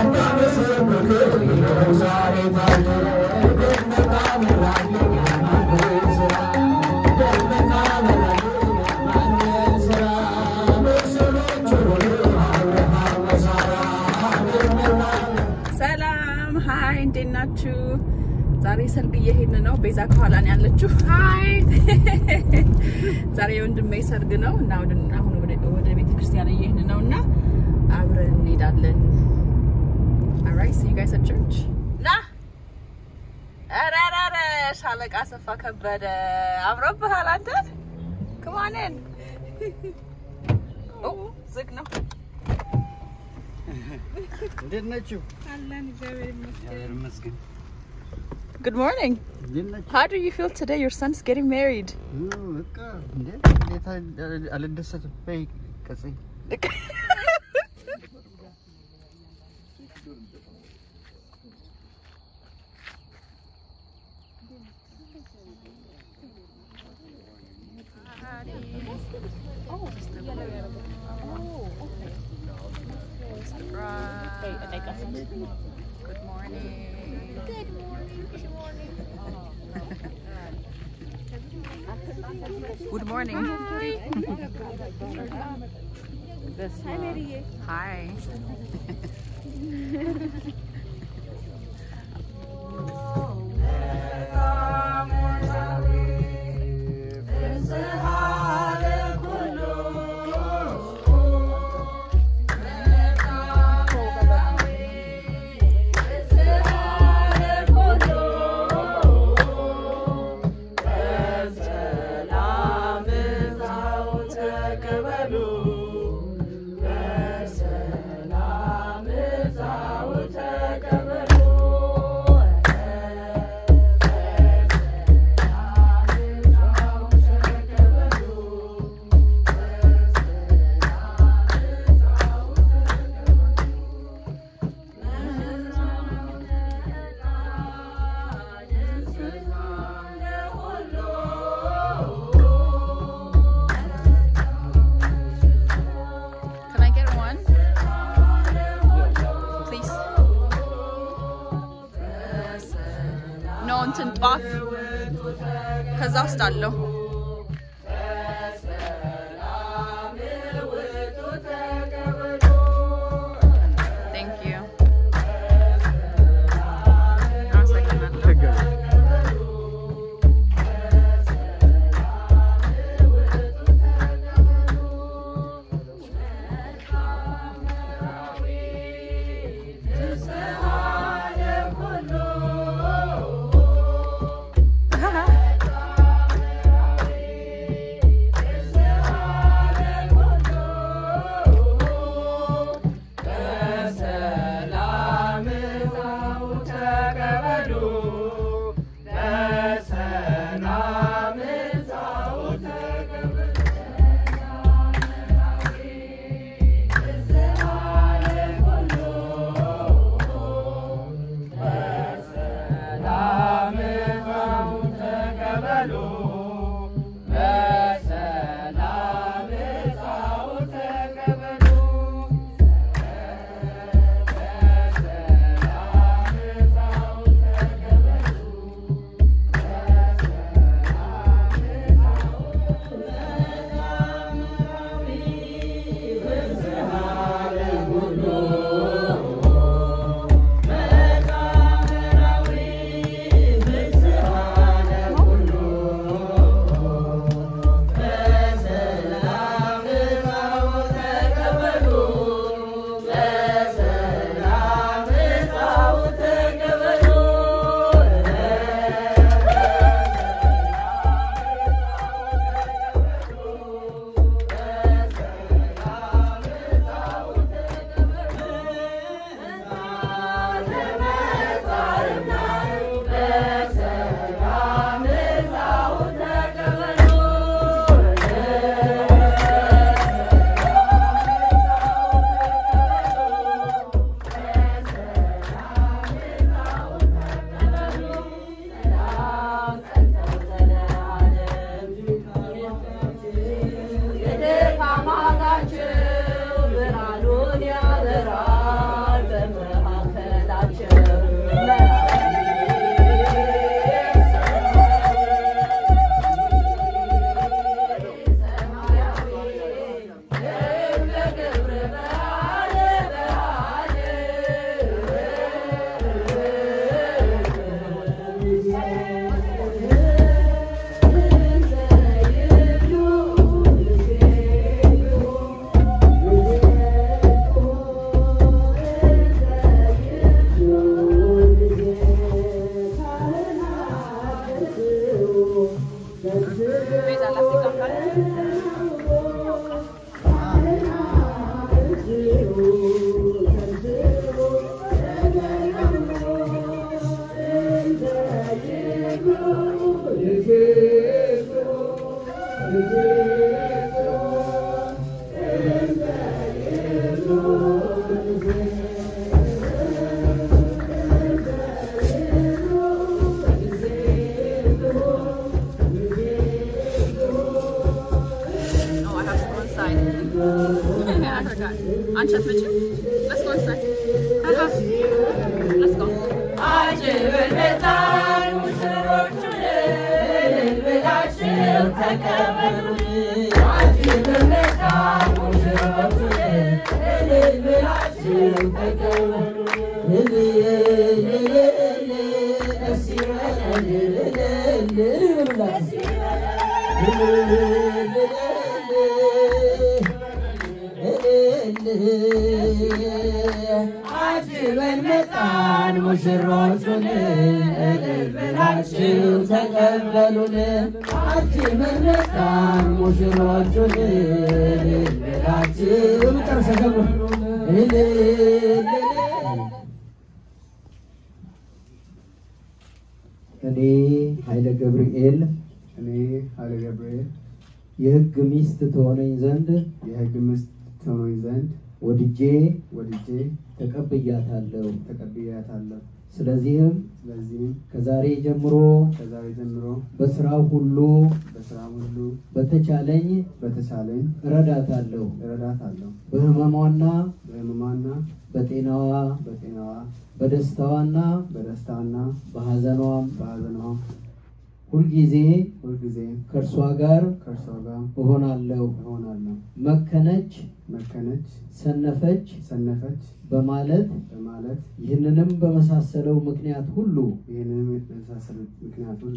ሰላም ሀይ፣ እንዴት ናችሁ? ዛሬ ሰርግ እየሄድን ነው። ቤዛ ከኋላ ነው ያለችው። ሀይ ዛሬ የወንድሜ ሰርግ ነው እና ወደ አሁን ወደ ወደ ቤተ ክርስቲያን እየሄድን ነው እና አብረን እንሄዳለን። alright see you guys at church ና ኧረ ኧረ ኧረ ሻለቃ አሰፋ ከበደ አምሮብሃል አንተ come on in ኦ ዝግ ነው እንዴት ናችሁ? አለን እግዚአብሔር ይመስገን። እግዚአብሔር ይመስገን። good morning እንዴት ናችሁ? how do you feel today your son's getting married ኦ፣ በቃ እንዴ እንዴት አል- አልደሰትም? በይ ቀጽይ። Good morning. Good morning. Hi. Can I get one? Please. No, እንትን ጧፍ ከዛ ውስጥ አለው። Thank you. አመሰግናለሁ። ችግር አንቺ አትመጪም? Let's go inside. Haha. Let's go. አጅበን መጣን ሙሽሮቹን እልል ብላችሁ ተቀበሉን። አጅበን መጣን ሙሽሮቹን እልል ብላችሁ መጨረሻ ገቡ እልል እኔ ኃይለ ገብርኤል እኔ ኃይለ ገብርኤል የሕግ ሚስት ትሆነኝ ዘንድ የሕግ ሚስት ትሆነኝ ዘንድ ወድጄ ወድጄ ተቀብያታለሁ። ተቀብያታለሁ። ስለዚህም ስለዚህም ከዛሬ ጀምሮ ከዛሬ ጀምሮ በስራው ሁሉ በስራ ሁሉ በተቻለኝ በተቻለኝ እረዳታለሁ። እረዳታለሁ። በሕመሟና በሕመሟና በጤናዋ በጤናዋ በደስታዋና በደስታና በሐዘኗም በሐዘኗ ሁልጊዜ ሁልጊዜ ከእርሷ ጋር ከእርሷ ጋር እሆናለሁ። እሆናለሁ። መከነች፣ መከነች፣ ሰነፈች ሰነፈች በማለት በማለት ይህንንም በመሳሰለው ምክንያት ሁሉ ይህንንም የመሳሰሉት ምክንያት ሁሉ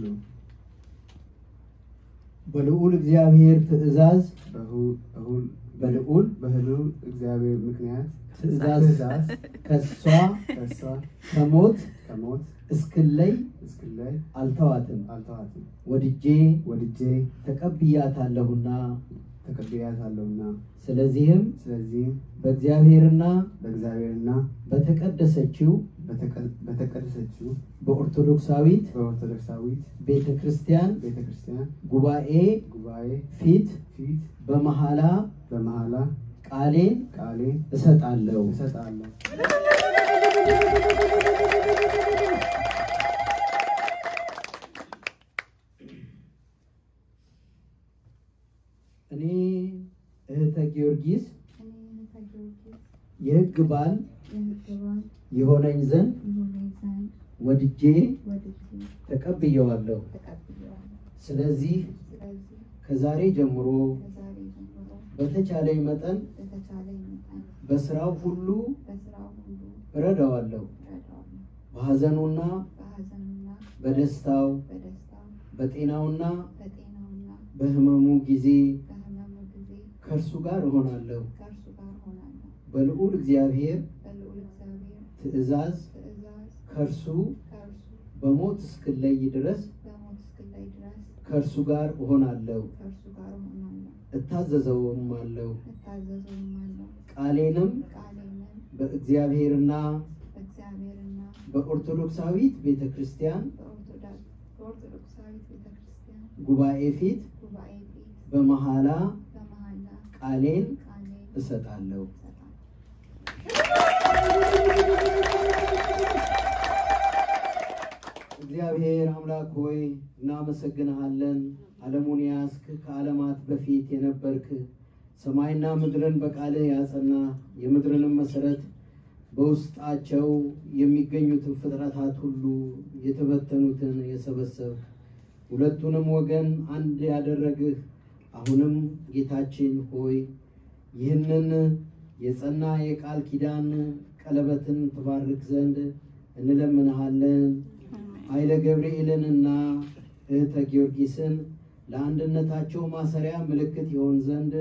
በልዑል እግዚአብሔር ትእዛዝ በሁ- በሁል በልዑል በህሉል እግዚአብሔር ምክንያት ትእዛዝ ትእዛዝ ከሷ ከእርሷ ከሞት ከሞት እስክለይ እስክለይ አልተዋትም። አልተዋትም። ወድጄ ወድጄ ተቀብያታለሁና ተቀብያታለሁና ስለዚህም ስለዚህም በእግዚአብሔርና በእግዚአብሔርና በተቀደሰችው በተቀ- በተቀደሰችው በኦርቶዶክሳዊት በኦርቶዶክሳዊት ቤተ ክርስቲያን ቤተ ክርስቲያን ጉባኤ ጉባኤ ፊት ፊት በመሐላ በመሐላ ቃሌን ቃሌ እሰጣለሁ። እሰጣለሁ። እኔ እህተ ጊዮርጊስ እኔ እህተ ጊዮርጊስ የሕግ ባል የሕግ ባል የሆነኝ ዘንድ የሆነኝ ዘንድ ወድጄ ወድጄ ተቀብየዋለሁ። ተቀብያለሁ። ስለዚህ ስለዚህ ከዛሬ ጀምሮ ከዛሬ ጀምሮ በተቻለኝ መጠን በተቻለኝ መጠን በስራው ሁሉ በስራው ሁሉ እረዳዋለሁ። እረዳዋለሁ። በሐዘኑና በሐዘኑና በደስታው በደስታው በጤናውና በጤናውና በሕመሙ ጊዜ በሕመሙ ጊዜ ከእርሱ ጋር እሆናለሁ። ከእርሱ ጋር ሆናለሁ። በልዑል እግዚአብሔር በልዑል እግዚአብሔር ትእዛዝ ትእዛዝ ከእርሱ ከእርሱ በሞት እስክለይ ድረስ በሞት እስክለይ ድረስ ከእርሱ ጋር እሆናለሁ። ከእርሱ ጋር ሆናለሁ። እታዘዘውም አለው። እታዘዘውም አለው። ቃሌንም ቃሌንም በእግዚአብሔርና በእግዚአብሔርና በኦርቶዶክሳዊት ቤተ ክርስቲያን በኦርቶዶክስ በኦርቶዶክሳዊት ቤተ ክርስቲያን ጉባኤ ፊት ጉባኤ ፊት በመሐላ በመሐላ ቃሌን ቃሌን እሰጣለሁ። እሰጣለሁ። እግዚአብሔር አምላክ ሆይ እናመሰግንሃለን። ዓለሙን ያስክ ከዓለማት በፊት የነበርክ ሰማይና ምድርን በቃልህ ያጸና የምድርንም መሰረት በውስጣቸው የሚገኙትን ፍጥረታት ሁሉ የተበተኑትን የሰበሰብክ ሁለቱንም ወገን አንድ ያደረግህ አሁንም ጌታችን ሆይ ይህንን የጸና የቃል ኪዳን ቀለበትን ትባርክ ዘንድ እንለምንሃለን። ኃይለ ገብርኤልንና እህተ ጊዮርጊስን ለአንድነታቸው ማሰሪያ ምልክት ይሆን ዘንድ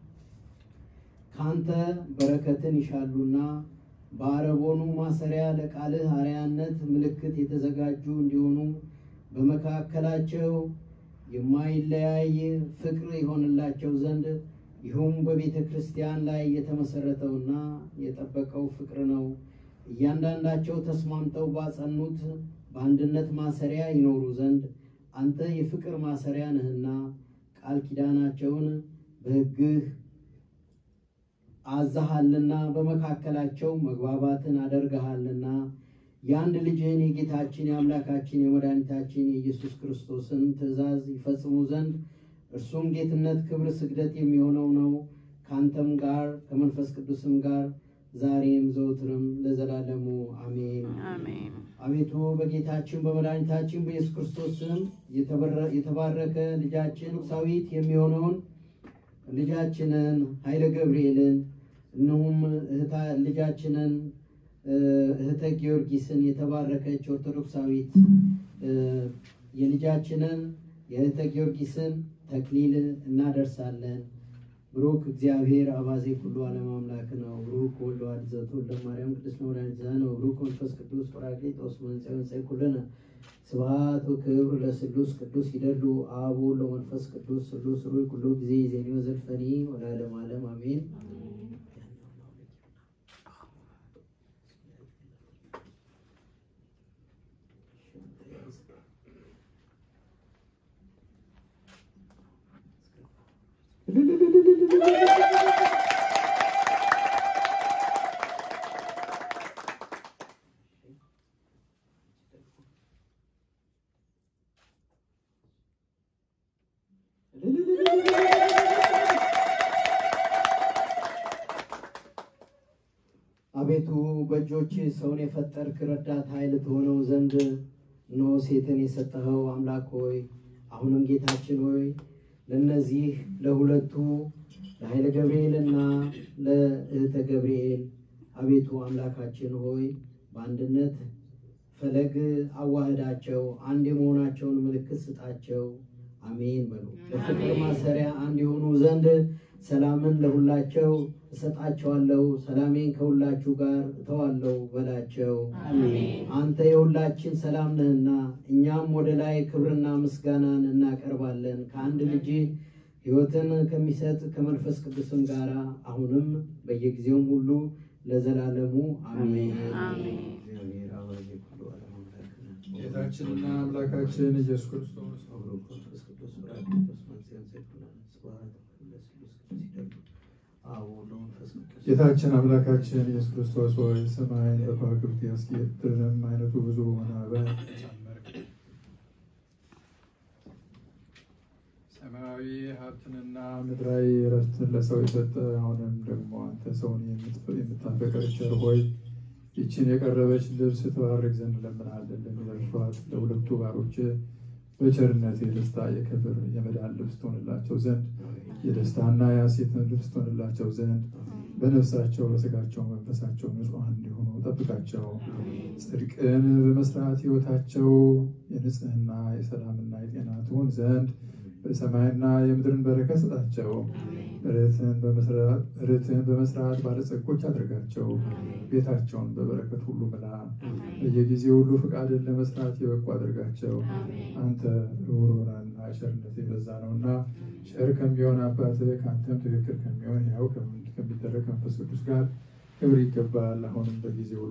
ካንተ በረከትን ይሻሉና በአረቦኑ ማሰሪያ ለቃልህ አርያነት ምልክት የተዘጋጁ እንዲሆኑ በመካከላቸው የማይለያይ ፍቅር ይሆንላቸው ዘንድ ይህም በቤተ ክርስቲያን ላይ የተመሰረተውና የጠበቀው ፍቅር ነው። እያንዳንዳቸው ተስማምተው ባጸኑት በአንድነት ማሰሪያ ይኖሩ ዘንድ አንተ የፍቅር ማሰሪያ ነህና ቃል ኪዳናቸውን በሕግህ አዛሃልና በመካከላቸው መግባባትን አደርገሃልና የአንድ ልጅህን የጌታችን የአምላካችን የመድኃኒታችን የኢየሱስ ክርስቶስን ትእዛዝ ይፈጽሙ ዘንድ እርሱም ጌትነት፣ ክብር፣ ስግደት የሚሆነው ነው ከአንተም ጋር ከመንፈስ ቅዱስም ጋር ዛሬም ዘውትርም ለዘላለሙ አሜን። አሜን። አቤቱ በጌታችን በመድኃኒታችን በኢየሱስ ክርስቶስ ስም የተበረ- የተባረከ ልጃችን ቁሳዊት የሚሆነውን ልጃችንን ኃይለ ገብርኤልን እንሁም እህታ- ልጃችንን እ፣ እህተ ጊዮርጊስን የተባረከች ኦርቶዶክሳዊት እ፣ የልጃችንን የእህተ ጊዮርጊስን ተክሊል እናደርሳለን። ብሩክ እግዚአብሔር አባዜ ኩሉ ዓለም አምላክ ነው። ብሩክ ወልድ ዋሕድ ዘተወልደ ማርያም ቅድስት ወላዲተ ነው። ብሩክ መንፈስ ቅዱስ ጰራቅሊጦስ መንጽኤ መንጽኤ ኩልነ ስብሐት ወክብር ለስሉስ ቅዱስ ይደሉ አብ ወወልድ ወመንፈስ ቅዱስ ስሉስ ሩይ ኩሉ ጊዜ ዜኒ ወዘልፈኒ ወለዓለመ ዓለም አሜን። አቤቱ በእጆች ሰውን የፈጠርክ ረዳት ኃይል ትሆነው ዘንድ እነሆ ሴትን የሰጠኸው አምላክ ሆይ አሁንም ጌታችን ሆይ ለእነዚህ ለሁለቱ ለኃይለ ገብርኤልና ለእህተ ገብርኤል አቤቱ አምላካችን ሆይ በአንድነት ፈለግ አዋህዳቸው፣ አንድ የመሆናቸውን ምልክት ስጣቸው። አሜን በሉ። በፍቅር ማሰሪያ አንድ የሆኑ ዘንድ ሰላምን ለሁላቸው እሰጣቸዋለሁ፣ ሰላሜን ከሁላችሁ ጋር እተዋለሁ በላቸው። አንተ የሁላችን ሰላም ነህና እኛም ወደ ላይ ክብርና ምስጋናን እናቀርባለን ከአንድ ልጅ ሕይወትን ከሚሰጥ ከመንፈስ ቅዱስም ጋር አሁንም በየጊዜውም ሁሉ ለዘላለሙ አሜን። አሜን። እግዚአብሔር አባዜ ኩሉ ዓለም አምላክ ነህ። ጌታችንና አምላካችን ኢየሱስ ክርስቶስ አብሮ መንፈስ ቅዱስ ጰራቅሊጦስ መንጽኤ መንጽኤ ኩልነ ስብሐት ለስሉስ ቅዱስ ይደሉ አብ ወወልድ ወመንፈስ ቅዱስ ጌታችን አምላካችን ኢየሱስ ክርስቶስ ሆይ ሰማይን በከዋክብት ያስጌጥ ምድርንም አይነቱ ብዙ በሆነ አበባ ጨመርክ። ሰማያዊ ሀብትንና ምድራዊ እረፍትን ለሰው የሰጠ አሁንም ደግሞ አንተ ሰውን የምትፈ- የምታፈቅር ቸር ሆይ ይችን የቀረበች ልብስ ትባርክ ዘንድ ለምናለን። ለሚለብሷት ለሁለቱ ባሮች በቸርነት የደስታ የክብር የመዳን ልብስ ትሆንላቸው ዘንድ የደስታና የሐሴትን ልብስ ትሆንላቸው ዘንድ በነፍሳቸው በስጋቸው መንፈሳቸው ንጹሐን እንዲሆኑ ጠብቃቸው። ጽድቅን በመስራት ሕይወታቸው የንጽህና የሰላምና የጤና ትሆን ዘንድ በሰማይና የምድርን በረከት ስጣቸው። ርትዕን በመስራት ርትዕን በመስራት ባለጸጎች አድርጋቸው። ቤታቸውን በበረከት ሁሉ ምላ። በየጊዜው ሁሉ ፍቃድን ለመስራት የበቁ አድርጋቸው። አንተ ርኅሩህና ቸርነት የበዛ ነውና ቸር ከሚሆን አባትህ ከአንተም ትክክል ከሚሆን ያው ከሚደረግ ከመንፈስ ቅዱስ ጋር ክብር ይገባል። አሁንም በጊዜ ሁሉ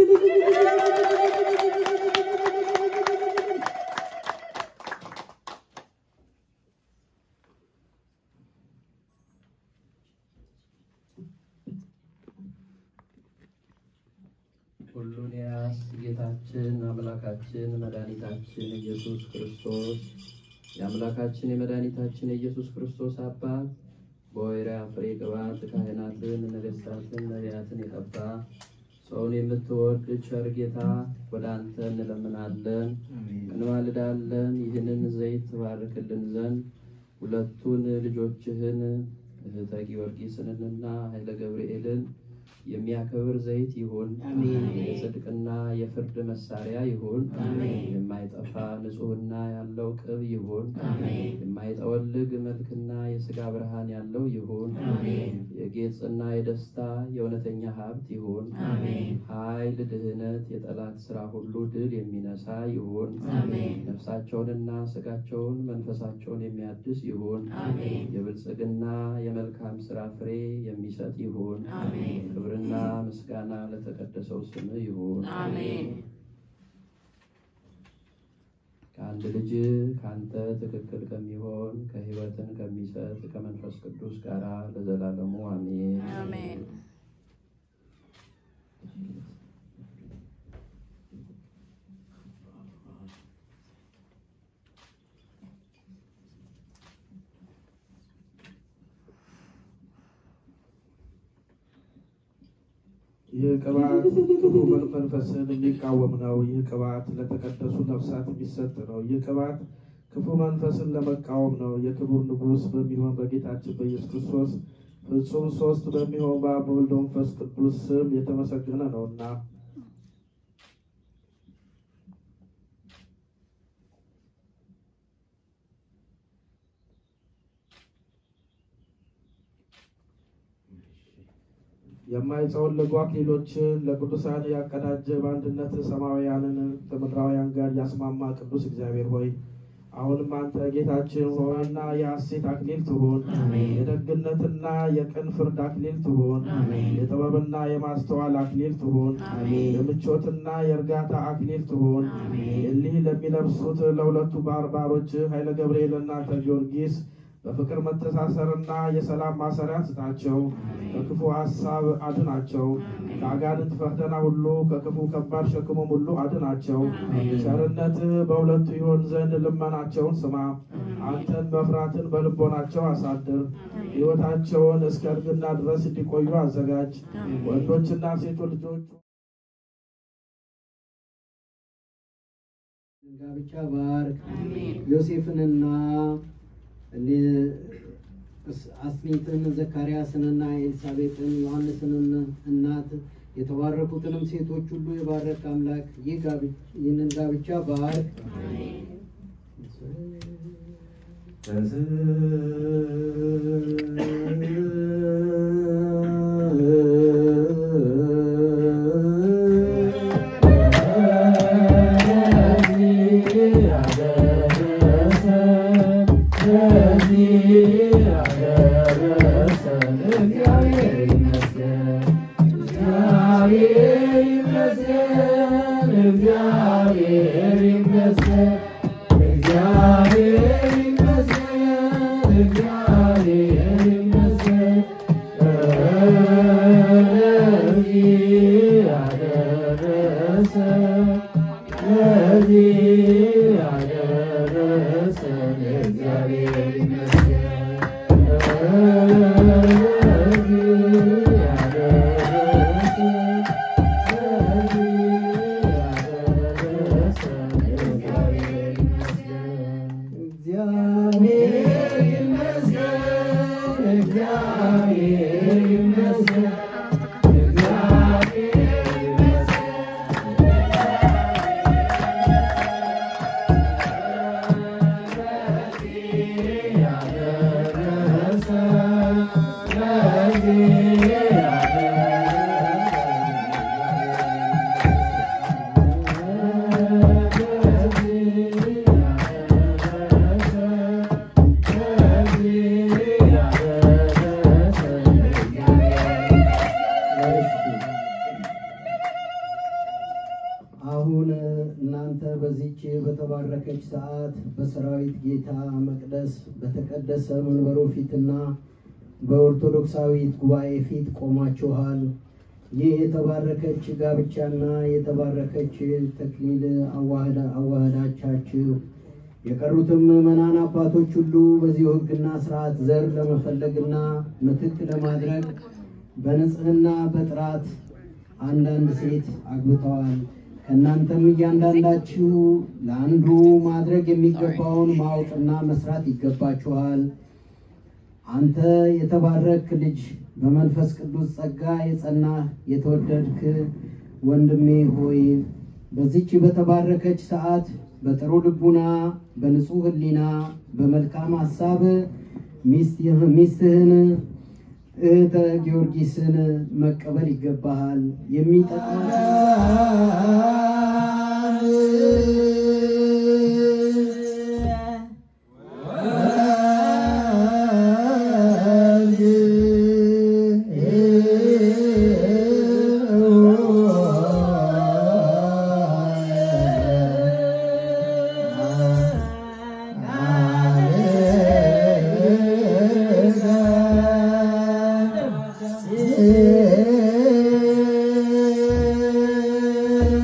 ሁሉን ያስ ጌታችን አምላካችን መድኃኒታችን ኢየሱስ ክርስቶስ የአምላካችን የመድኃኒታችን የኢየሱስ ክርስቶስ አባት በወይራ ፍሬ ቅባት ካህናትን፣ ነገሥታትን፣ ነቢያትን የቀባ ሰውን የምትወድ ቸር ጌታ ወደ አንተ እንለምናለን፣ እንማልዳለን። ይህንን ዘይት ትባርክልን ዘንድ ሁለቱን ልጆችህን እህተ ጊዮርጊስንና ኃይለ ገብርኤልን የሚያከብር ዘይት ይሁን። የጽድቅና የፍርድ መሳሪያ ይሁን። የማይጠፋ ንጹሕና ያለው ቅብ ይሁን። የማይጠወልግ መልክና የሥጋ ብርሃን ያለው ይሁን። የጌጽና የደስታ የእውነተኛ ሀብት ይሁን። ኃይል፣ ድህነት፣ የጠላት ሥራ ሁሉ ድል የሚነሳ ይሁን። ነፍሳቸውንና ሥጋቸውን መንፈሳቸውን የሚያድስ ይሁን። የብልጽግና የመልካም ሥራ ፍሬ የሚሰጥ ይሁን። ክብርና ምስጋና ለተቀደሰው ስም ይሁን። አሜን። ከአንድ ልጅ ከአንተ ትክክል ከሚሆን ከሕይወትን ከሚሰጥ ከመንፈስ ቅዱስ ጋር ለዘላለሙ አሜን። አሜን። ይህ ቅባት ክፉ መንፈስን የሚቃወም ነው። ይህ ቅባት ለተቀደሱ ነፍሳት የሚሰጥ ነው። ይህ ቅባት ክፉ መንፈስን ለመቃወም ነው። የክቡር ንጉሥ በሚሆን በጌታችን በኢየሱስ ክርስቶስ ፍጹም ሶስት በሚሆን በአብ በወልድ በመንፈስ ቅዱስ ስም የተመሰገነ ነውና የማይጸወልጉ አክሊሎችን ለቅዱሳን ያቀዳጀ በአንድነት ሰማያውያንን ከምድራውያን ጋር ያስማማ ቅዱስ እግዚአብሔር ሆይ አሁንም አንተ ጌታችን ሆይና የሐሴት አክሊል ትሁን፣ የደግነትና የቅን ፍርድ አክሊል ትሁን፣ የጥበብና የማስተዋል አክሊል ትሁን፣ የምቾትና የእርጋታ አክሊል ትሁን። እሊህ ለሚለብሱት ለሁለቱ ባርባሮች ኃይለ ገብርኤልና ጊዮርጊስ በፍቅር መተሳሰርና የሰላም ማሰሪያ ስጣቸው። ከክፉ ሀሳብ አድናቸው። ከአጋንንት ፈተና ሁሉ ከክፉ ከባድ ሸክሙም ሁሉ አድናቸው። ቸርነትህ በሁለቱ ይሆን ዘንድ ልመናቸውን ስማ። አንተን መፍራትን በልቦናቸው አሳድር። ሕይወታቸውን እስከ እርግና ድረስ እንዲቆዩ አዘጋጅ። ወንዶችና ሴቶች ልጆች ጋብቻ ባርክ። ዮሴፍንና አስኒትን ዘካርያስንና ኤልሳቤጥን ዮሐንስንን እናት የተባረኩትንም ሴቶች ሁሉ የባረክ አምላክ ይህ ጋብ- ይህንን ጋብቻ ባርክ። አሁን እናንተ በዚች በተባረከች ሰዓት በሰራዊት ጌታ መቅደስ በተቀደሰ መንበሩ ፊትና በኦርቶዶክሳዊት ጉባኤ ፊት ቆማችኋል። ይህ የተባረከች ጋብቻና የተባረከች ተክሊል አዋህዳ አዋህዳቻችሁ የቀሩትም ምዕመናን አባቶች ሁሉ በዚሁ ሕግና ስርዓት ዘር ለመፈለግና ምትክ ለማድረግ በንጽህና በጥራት አንዳንድ ሴት አግብተዋል። ከእናንተም እያንዳንዳችሁ ለአንዱ ማድረግ የሚገባውን ማወቅና መስራት ይገባችኋል። አንተ የተባረክ ልጅ በመንፈስ ቅዱስ ጸጋ የጸናህ የተወደድክ ወንድሜ ሆይ በዚች በተባረከች ሰዓት በጥሩ ልቡና በንጹህ ሕሊና በመልካም ሀሳብ ሚስትህ- ሚስትህን እህተ ጊዮርጊስን መቀበል ይገባሃል። Yeah.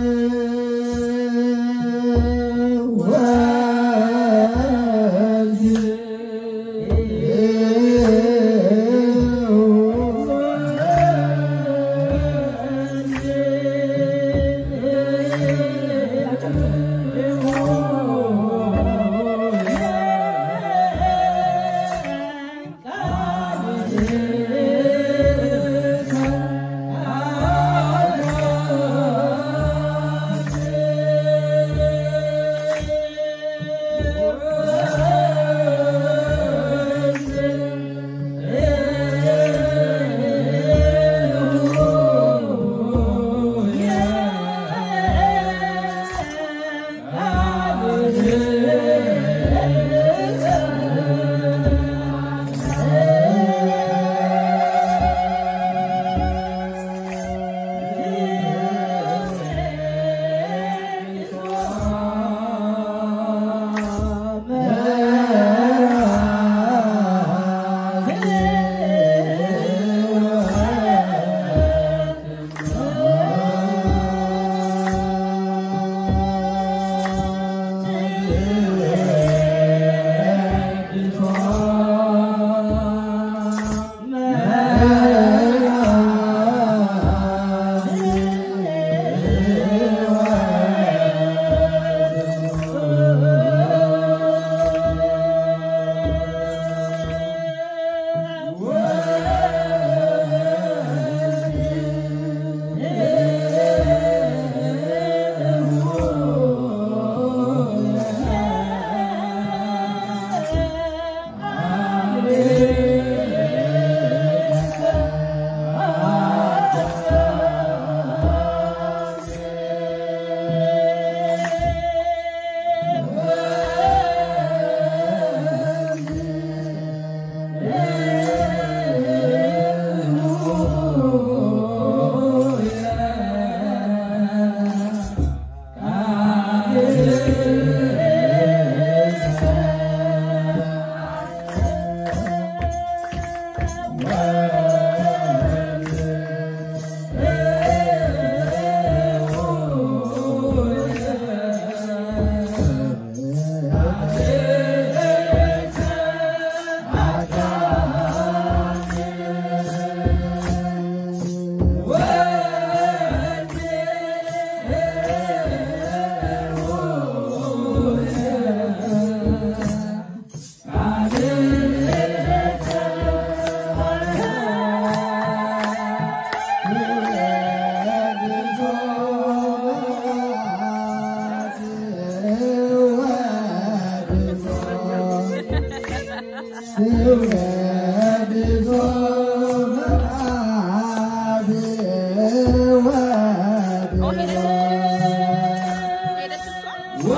ሄደች እሷ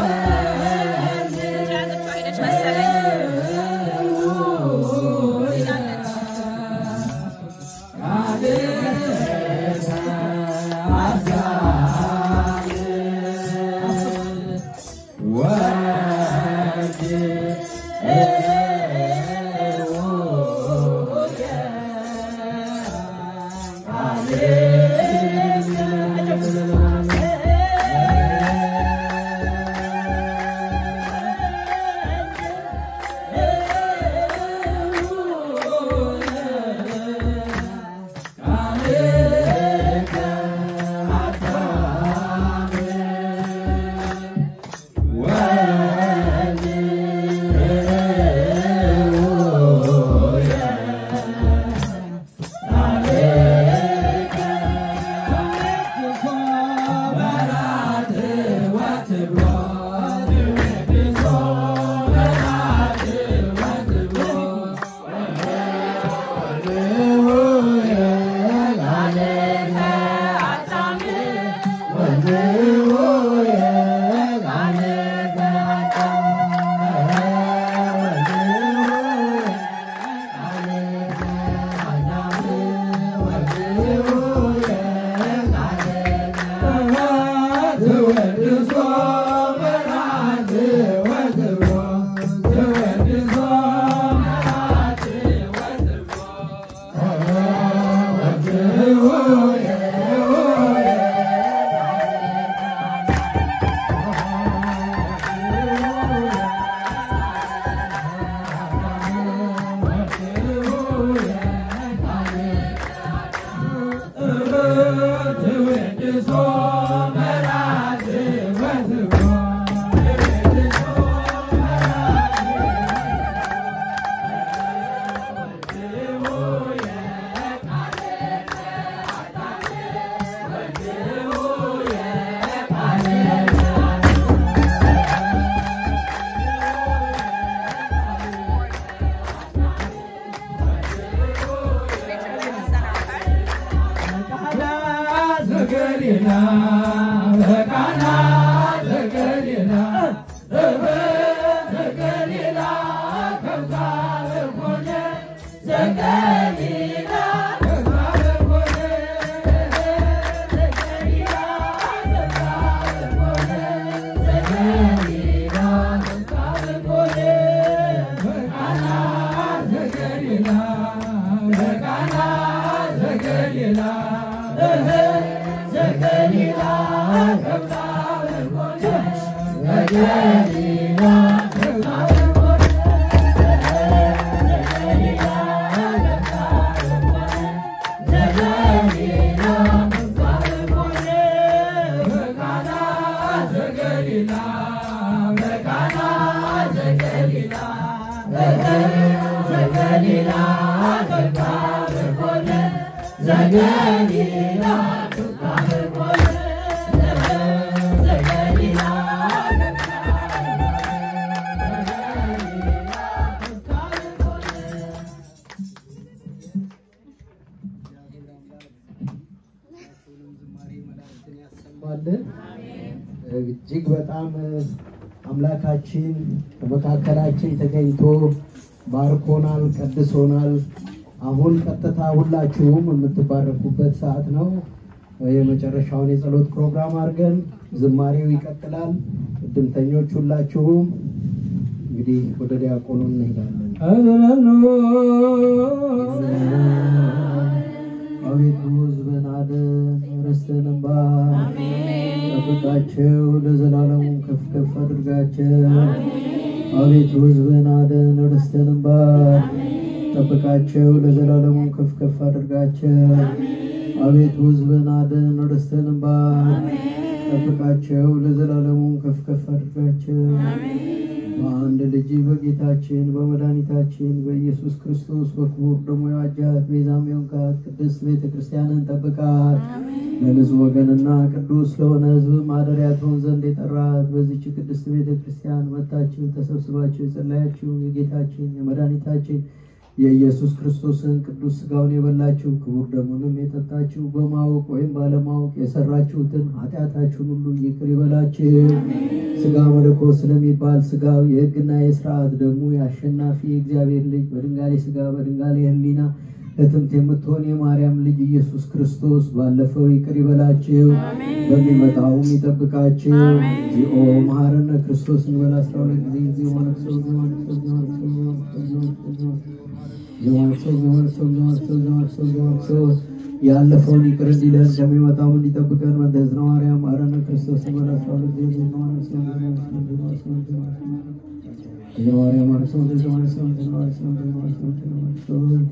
ያዘችው ሄደች መሰለኝ ሄዳለች ያሰማልን። እጅግ በጣም አምላካችን በመካከላችን ተገኝቶ ባርኮናል፣ ቀድሶናል። አሁን ቀጥታ ሁላችሁም የምትባረኩበት ሰዓት ነው። የመጨረሻውን የጸሎት ፕሮግራም አድርገን ዝማሬው ይቀጥላል። እድምተኞች ሁላችሁም እንግዲህ ወደ ዲያቆኑ እንሄዳለን። አቤቱ ሕዝብን አድን፣ ርስትህንም ባርክ፣ ጠብቃቸው፣ ለዘላለሙ ከፍ ከፍ አድርጋቸው። አቤቱ ሕዝብን አድን፣ ርስትህንም ባርክ፣ ጠብቃቸው፣ ለዘላለሙ ከፍ ከፍ አድርጋቸው። አቤቱ ሕዝብን አድን፣ ርስትህንም ባርክ፣ ጠብቃቸው፣ ለዘላለሙ ከፍ ከፍ አድርጋቸው። በአንድ ልጅ በጌታችን በመድኃኒታችን በኢየሱስ ክርስቶስ በክቡር ደሙ የዋጃት ቤዛም የሆንካት ቅድስት ቤተ ክርስቲያንን ጠብቃት። ለንጹሕ ወገንና ቅዱስ ለሆነ ሕዝብ ማደሪያ ትሆን ዘንድ የጠራት በዚች ቅድስት ቤተ ክርስቲያን መጥታችሁ ተሰብስባችሁ የጸለያችሁ የጌታችን የመድኃኒታችን የኢየሱስ ክርስቶስን ቅዱስ ሥጋውን የበላችሁ ክቡር ደሙንም የጠጣችሁ በማወቅ ወይም ባለማወቅ የሰራችሁትን ኃጢአታችሁን ሁሉ ይቅር ይበላችሁ። ሥጋ መለኮት ስለሚባል ሥጋው የሕግና የሥርዓት ደግሞ የአሸናፊ የእግዚአብሔር ልጅ በድንጋሌ ሥጋ በድንጋሌ ሕሊና እትምት የምትሆን የማርያም ልጅ ኢየሱስ ክርስቶስ ባለፈው ይቅር ይበላችሁ፣ በሚመጣውም ይጠብቃችሁ። እግዚኦ መሐረነ ክርስቶስ እንበል አስራ ሁለት ጊዜ እግዚኦ ነክሶ እግዚኦ ነክሶ እግዚኦ ነክሶ እግዚኦ ነክሶ እግዚኦ ነክሶ እግዚኦ ነክሶ እግዚኦ ነክሶ እግዚኦ ነክሶ ያለፈውን ይቅር እንዲለን ከሚመጣው እንዲጠብቀን መንተዝነ ማርያም መሐረነ ክርስቶስ እንበል አስራ ሁለት ጊዜ እግዚኦ ነክሶ እግዚኦ ነክሶ እግዚኦ ነክሶ እግዚኦ ነክሶ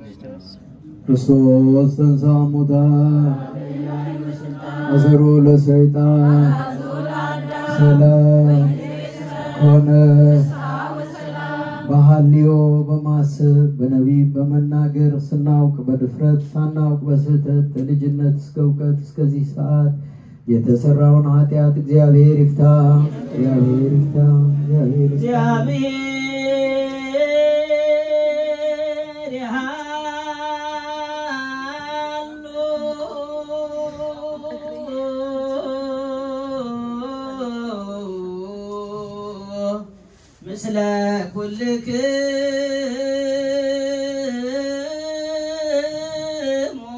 ክርስቶስ ተንሥአ እሙታን አሰሮ ለሰይጣን ሰላም ኮነ። በሐልዮ በማሰብ በነቢብ በመናገር ስናውቅ በድፍረት ሳናውቅ በስህተት ከልጅነት እስከ እውቀት እስከዚህ ሰዓት የተሰራውን ኃጢአት እግዚአብሔር ይፍታ፣ እግዚአብሔር ይፍታ፣ እግዚአብሔር ይፍታ። ምስለ ኩልክሙ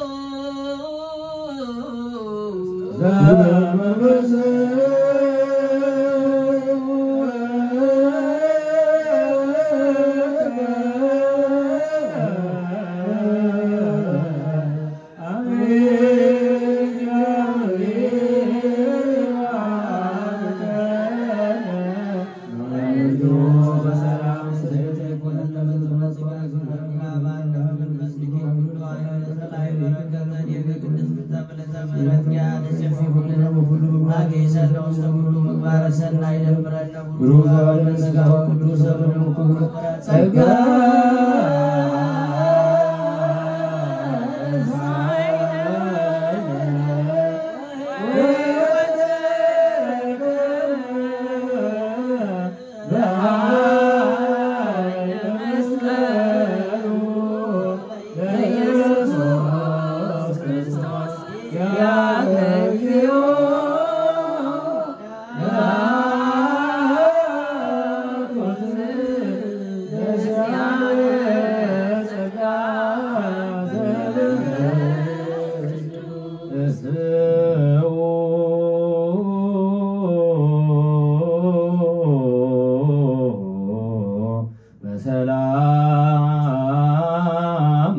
በሰላም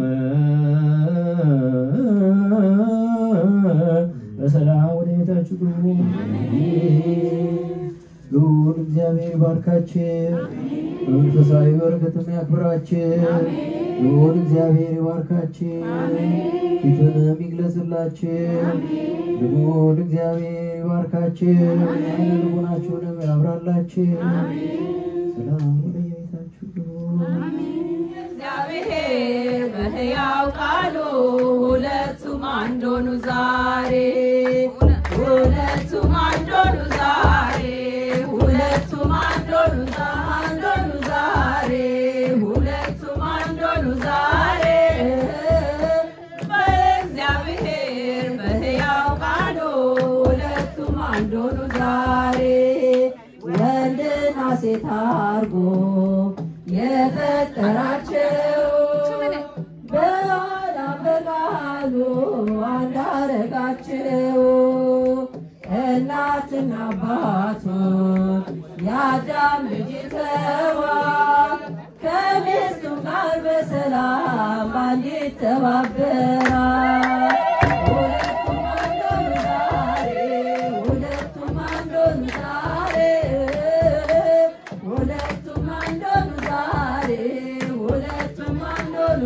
በሰላም ወደ ቤታችሁ ግቡ። ልዑል እግዚአብሔር ይባርካችሁ፣ በመንፈሳዊ በረከትም ያክብራችሁ። ልዑል እግዚአብሔር ይባርካችሁ፣ ፊቱንም ይግለጽላችሁ። ልዑል እግዚአብሔር ይባርካችሁ፣ ዓይነ ልቡናችሁንም ያብራላችሁ። ሰላም ወደ ቤታችሁ ግቡ። እግዚአብሔር በሕያው ቃሉ ሁለቱም አንድ ሆኑ ዛሬ ሁለቱም አንድ ሆኑ ዛሬ ሁለቱም አንድ ሆኑ ዛ- አንድ ሆኑ ዛሬ ሁለቱም አንድ ሆኑ ዛሬ በእግዚአብሔር በሕያው ቃሉ ሁለቱም አንድ ሆኑ ዛሬ ወንድና ሴት አርጎ የፈጠራቸው በኋላ በቃሉ አንድ አረጋቸው። እናትና አባቱን የአዳም ልጅ ተዋል ከሚስቱ ጋር በሰላም አንዲት ተባበራል። ሁለቱም አንድ ሆኑ ዛሬ ሁለቱም አንድ ሆኑ ዛሬ ሁለቱም አንድ ሆኑ ዛሬ ሁለቱም አንድ ሆኑ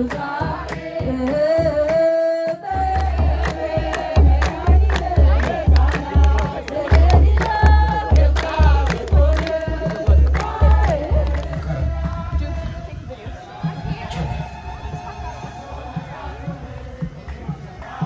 ዛሬ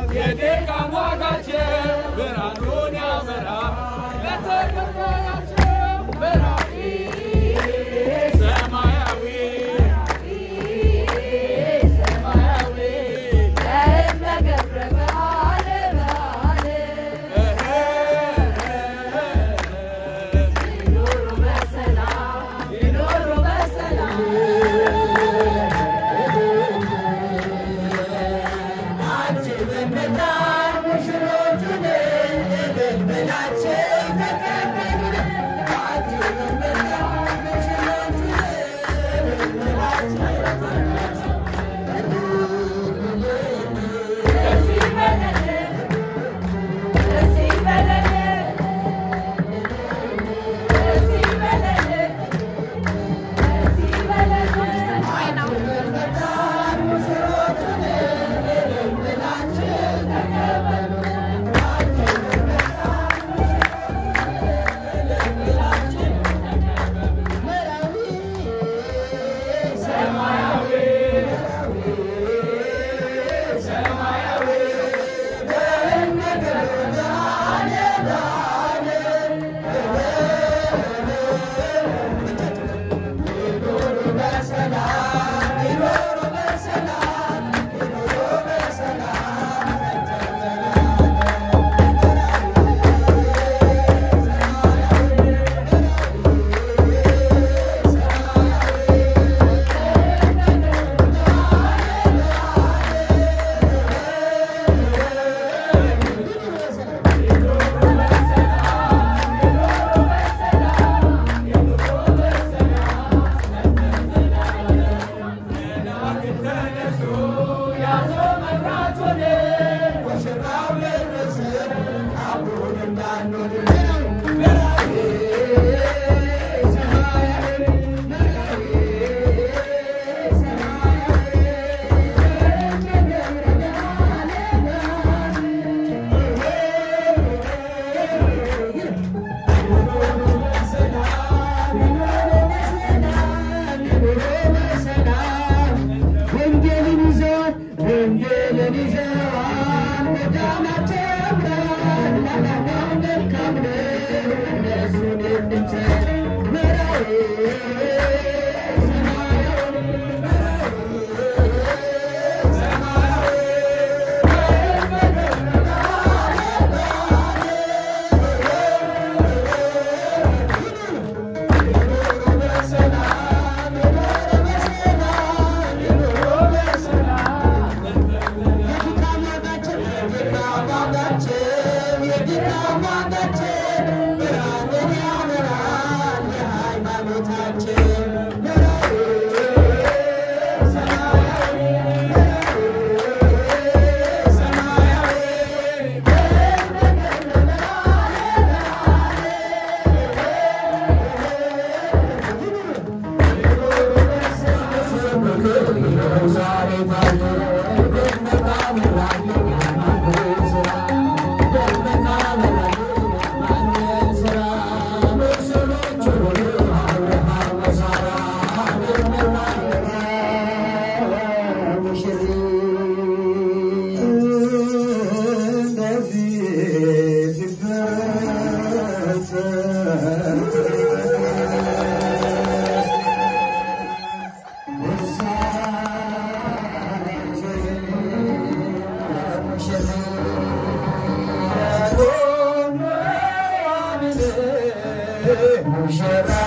የድካም ዋጋቸው ብርሃኑን ያበራል ለተከታያቸው በራሪ ሰማያዊ ሙሽራ